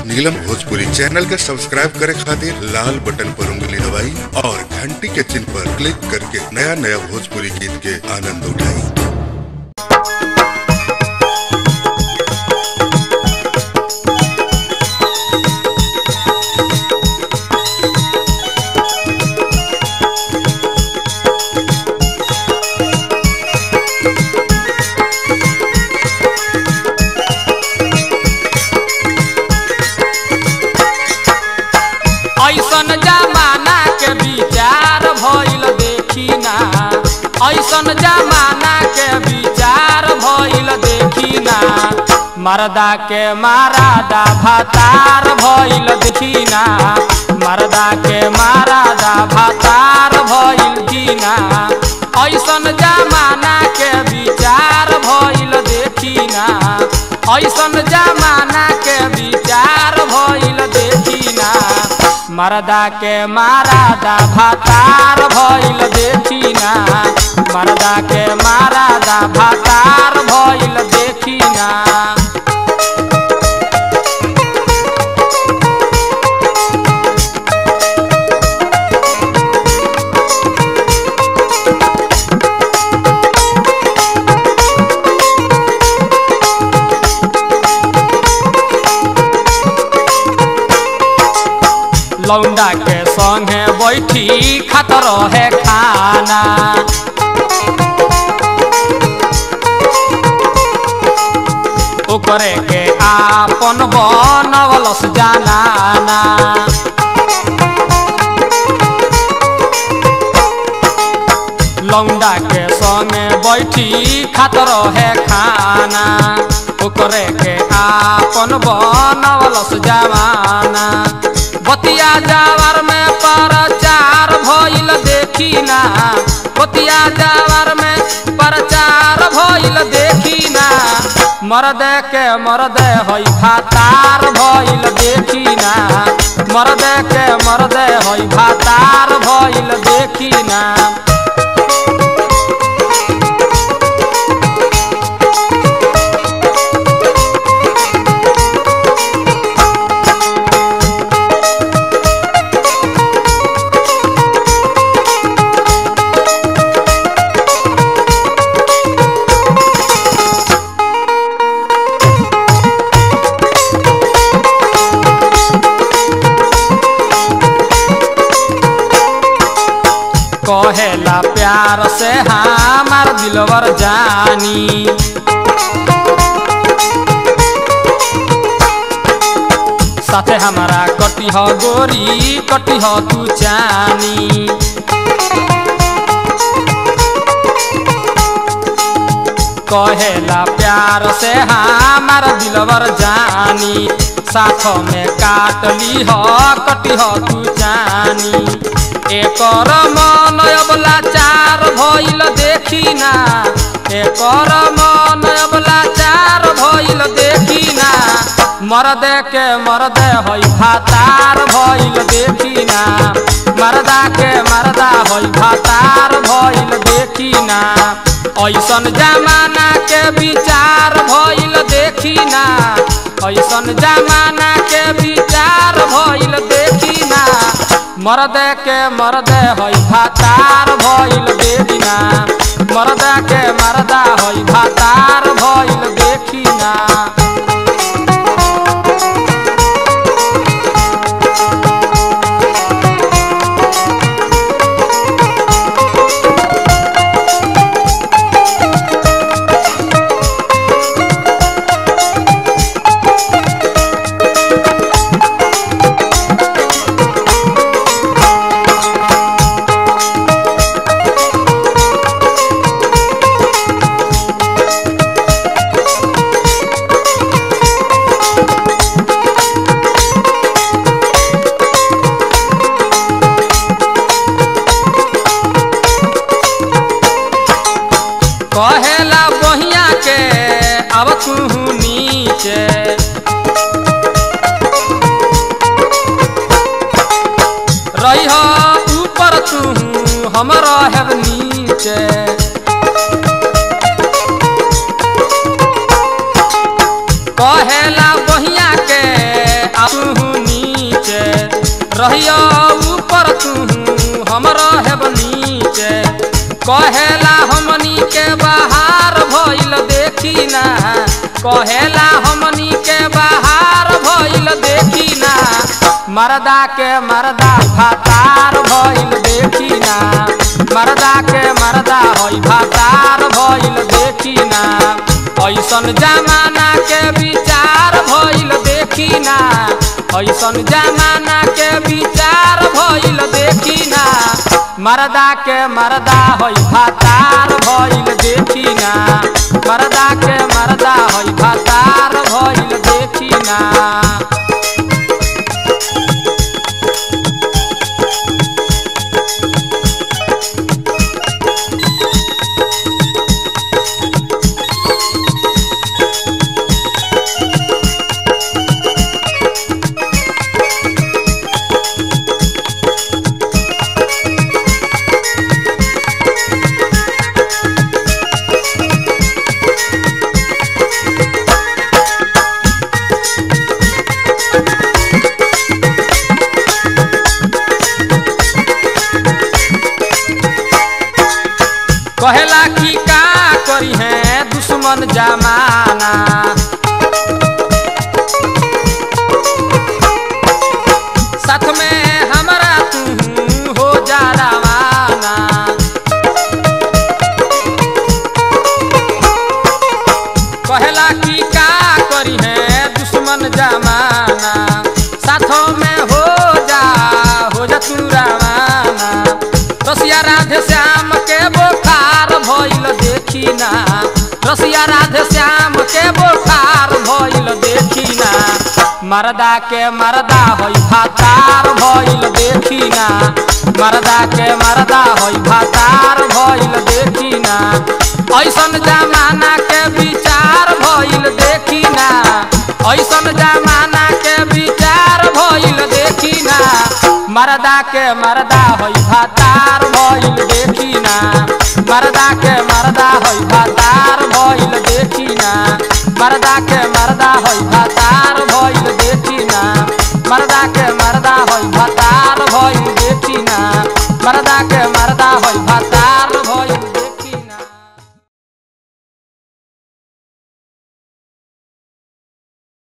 नीलम Bhojpuri channel के subscribe करे खातिर लाल बटन पर उंगली दबाई और घंटी के चिन्ह पर क्लिक करके नया नया भोजपुरी गीत के आनंद उठाई ऐसन जमाना के विचार भइल देखी ना ऐसन जमाना के विचार भइल देखी ना मर्दा के मारादा भातार भइल देखी ना मर्दा के मारादा भातार भइल की ना ऐसन जमाना के विचार भइल देखी ना ऐसन जमाना के विचार भइल देखी ना मर्दा के मारादा भातार भइल देखी ना मर्दा के मारादा भातार भइल देखी ना लौंडा के संगे बैठी खात रहे खाना ओकरे के आपन बनवलस जानाना लौंडा के संगे बैठी खात रहे खाना ओकरे के आपन बनवलस जमाना बतिया जावर में प्रचार भइल देखी ना बतिया जावर में प्रचार भइल देखी ना मर्द के मर्द हई भातार भइल देखी ना मर्द के मर्द हई भातार भइल देखी ना कहेला प्यार से हमार दिलवर जानी साथे हमारा कटी हो गोरी कटी हो तू चानी कहेला प्यार से हमार दिलवर जानी साथ में काट ली हो कटी हो तू जानी एकर मन अबला चार भइल देखी ना एकर मन अबला चार भइल देखी ना मर्द के मर्द हई भातार भइल देखी ना मर्दा के मर्दा हई भातार भइल देखी ना ऐसन जमाना के विचार भइल देखी ना ऐसन जमाना के विचार भइल देखी ना मर्द के मर्द हई भातार भइल देखी ना मर्द के मर्दा हई भातार भइल देखी ना कहेला बहिया के अब तू नीचे रही ऊपर तू हम रहब नीचे कहेला बहिया के तू नीचे रहिया ऊपर तू हम रहब नीचे कहेला हमनी के बाहर भइल देखी ना कहेला हमनी के बाहर भइल देखी ना मरदा के मरदा भातार भइल देखी ना मरदा के मरदा होई भातार भइल देखी ना ऐसन जमाना के विचार भइल देखी ना ऐसन जमाना के विचार भइल देखी ना मरदा के मरदा होई भातार भइल देखी ना मरदा के मरदा होई भातार भइल देखी ना कहेला कि का करी है दुश्मन जमाना साथ में हमरा तू हो जा रवाना कहेला कि का करी है दुश्मन जमाना साथों में हो जा हो जा तू रवाना रसिया राधे श्याम के बोखार भइल देखी ना रसिया राधे श्याम के बोखार भइल देखी ना मरदा के मरदा होई भातार भइल देखी ना मरदा के मरदा होई भातार भइल देखी ना ऐसन जमाना के विचार भइल देखी ना ऐसन जमाना के विचार भइल देखी ना मरदा के मरदा होई भातार भइल देखी ना मरदा के मरदा होई भातार भइल देखी ना मरदा के मरदा होई भातार भइल देखी ना मरदा के मरदा होई भातार भइल देखी ना मरदा के मरदा